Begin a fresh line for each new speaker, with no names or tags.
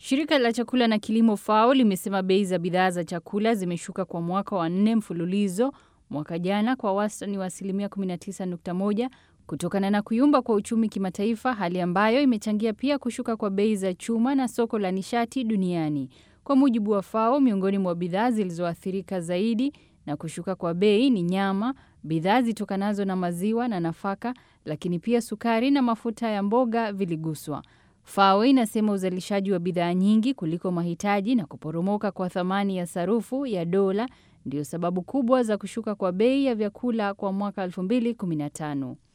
Shirika la chakula na kilimo FAO limesema bei za bidhaa za chakula zimeshuka kwa mwaka wa nne mfululizo mwaka jana kwa wastani wa asilimia 19.1 kutokana na kuyumba kwa uchumi kimataifa, hali ambayo imechangia pia kushuka kwa bei za chuma na soko la nishati duniani. Kwa mujibu wa FAO, miongoni mwa bidhaa zilizoathirika zaidi na kushuka kwa bei ni nyama, bidhaa zitokanazo na maziwa na nafaka, lakini pia sukari na mafuta ya mboga viliguswa. FAO inasema uzalishaji wa bidhaa nyingi kuliko mahitaji na kuporomoka kwa thamani ya sarufu ya dola ndio sababu kubwa za kushuka kwa bei ya vyakula kwa mwaka 2015.